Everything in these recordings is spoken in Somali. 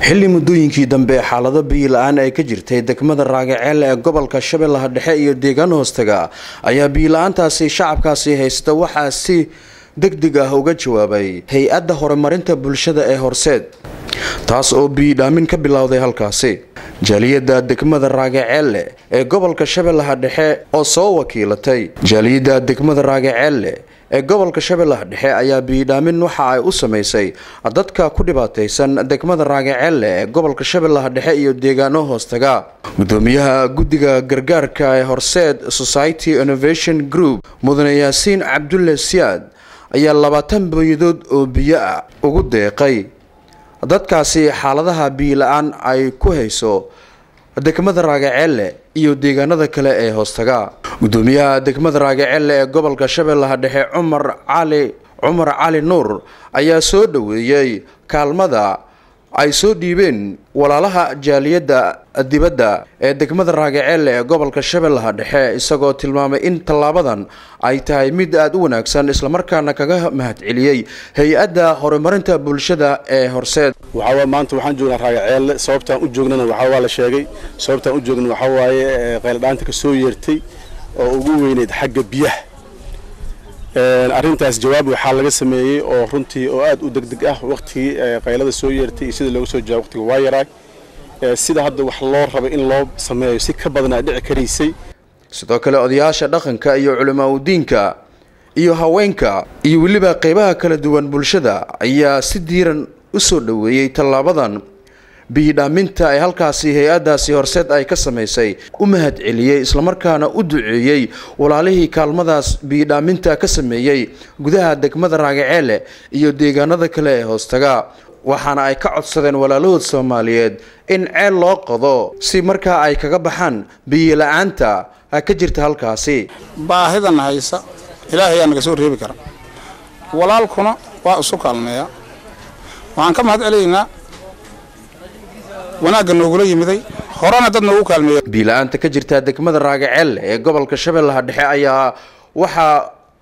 xilli muddooyinkii dambe xaalado biyi la-aan ay ka jirtay degmada raagaceelle ee gobolka shabeellaha dhexe iyo deegaan hoostaga ayaa biyi-la-aantaasi shacabkaasi haysta waxaa si deg deg ah uga jawaabay hay-adda horumarinta bulshada ee horseed taas oo biyidhaamin ka bilowday halkaasi jaaliyadda degmada raagaceelle ee gobolka shabeellaha dhexe oo soo wakiilatay jaaliyadda degmada raagaceelle ee gobolka shabeellaha dhexe ayaa biyidhaamin waxa ay u samaysay dadka ku dhibaataysan degmada raagaceelle ee gobolka shabeellaha dhexe iyo deegaano hoostaga gudoomiyaha guddiga gargaarka ee horseed society innovation group mudane yaasiin cabdulle siyaad ayaa labaatan booyadood oo biyo ah ugu deeqay dadkaasi xaaladaha biyo-la-aan ay ku hayso degmada raagaceelle iyo deegaanada kale ee hoostaga gudoomiyaha degmada raagaceelle ee gobolka shabeellaha dhexe cumar cali cumar cali nuur ayaa soo dhoweeyey kaalmada ay soo dhiibeen walaalaha jaaliyadda dibadda ee degmada raagaceelle ee gobolka shabeellaha dhexe isagoo tilmaamay in tallaabadan ay tahay mid aada u wanaagsan islamarkaana kaga mahadceliyey hay-adda horumarinta bulshada ee horseed waxaa maanta waxaan joognaa raagaceelle sababtaan u joognana waxaa waa la sheegay sababtaan u joogna waxaa waaye qayladhaanta ka soo yeertay oo ugu weyneyd xagga biyaha arrintaas jawaab waxaa laga sameeyey oo runtii oo aad u degdeg ah waqtigii qaylada soo yeertay iyo sida looga soo jawaab waqtiga waa yaraay sida hadda wax loo rabay in loo sameeyo si ka badanaa dhici karaysay sidoo kale odayaasha dhaqanka iyo culimaa udiinka iyo haweenka iyo weliba qeybaha kala duwan bulshada ayaa si diiran u soo dhoweeyey tallaabadan biyidhaaminta ay halkaasi hay-addaasi horseed ay ka samaysay u mahad celiyey islamarkaana u duceeyey walaalihii kaalmadaas biyidhaaminta ka sameeyey gudaha degmada raagaceelle iyo deegaanada kale ee hoostaga waxaana ay ka codsadeen walaalahood soomaaliyeed in ceel loo qodo si markaa ay kaga baxaan biyola-aanta ka jirta halkaasi baahidan haysa ilaahay ayaa naga soo reebi kara walaalkuna waa isu kaalmeeya waxaan ka mahad celinaynaa wanaagga noogula yimiday horena dad noogu kaalmeeya biila-aanta ka jirta degmada raagaceelle ee gobolka shabeellaha dhexe ayaa waxaa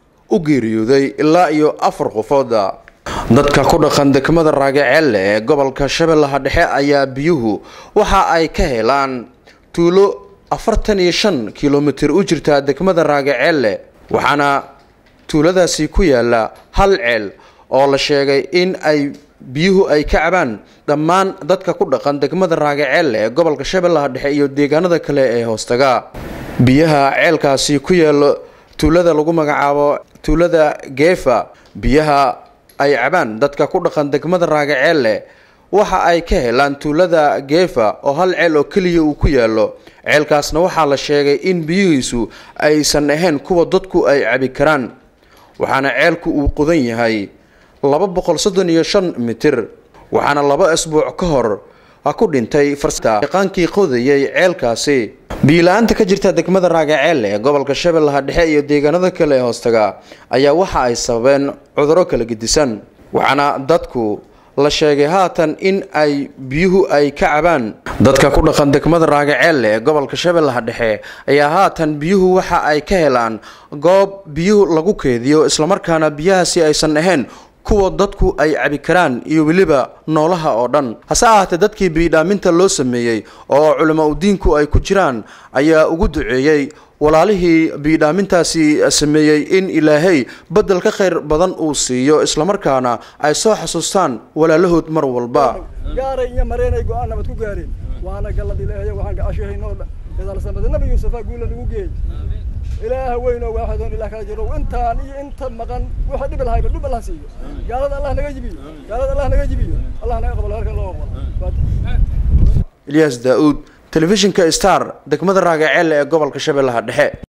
u geeriyooday ilaa iyo afar qofooda dadka ku dhaqan degmada raagaceelle ee gobolka shabeellaha dhexe ayaa biyuhu waxa ay ka helaan tuulo afartan iyo shan kilomitir u jirta degmada raagaceelle waxaana tuuladaasi ku yaala hal ceel oo la sheegay in ay biyuhu ay ka cabaan dhammaan dadka ku dhaqan degmada raagaceelle ee gobolka shabeellaha dhexe iyo deegaanada kale ee hoostaga biyaha ceelkaasi ku yaalo tuulada lagu magacaabo tuulada geefa biyaha ay cabaan dadka ku dhaqan degmada raagaceelle waxa ay ka helaan tuulada geefa oo hal ceel oo keliya uu ku yaalo ceelkaasna waxaa la sheegay in biyihiisu aysan ahayn kuwa dadku ay cabi karaan waxaana ceelku uu qodan yahay laba boqol soddon iyo shan mitir waxaana laba asbuuc ka hor ku dhintay faryaqaankii qodayay ceelkaasi biila-aanta ka jirta degmada raagaceelle ee gobolka shabeellaha dhexe iyo deegaanada kale ee hoostaga ayaa waxa ay sababeen cuduro kala gedisan waxaana dadku la sheegay haatan in ay biyuhu ay ka cabaan dadka ku dhaqan degmada raagaceelle ee gobolka shabeellaha dhexe ayaa haatan biyuhu waxa ay ka helaan goob biyuhu lagu keediyo islamarkaana biyahaasi aysan ahayn kuwa dadku ay cabi karaan iyo weliba noolaha oo dhan hase ahaatee dadkii biyidhaaminta loo sameeyey oo culama udiinku ay ku jiraan ayaa ugu duceeyey walaalihii biyidhaamintaasi sameeyey in ilaahay bedel ka khayr badan uu siiyo islamarkaana ay soo xasuustaan walaalahood mar walba gaaray iyo mareenay go-aan nabad ku gaareen waana gallad ilaahay waxaan gacashahaynoo idalsamada nabi yuusufa guula lagu geeyey ilaaha weyn oo waaxidoon ilah kala jiro intaan iyo inta maqan waxa dhib lahayba dhub allah siiyo gaalada allah naga jibiyo gaalada allah naga jibiyo allah naga qabalo halkan loo aqbalo ilyaas daa-uud telefishinka star degmada raagaceelle ee gobolka shabeellaha dhexe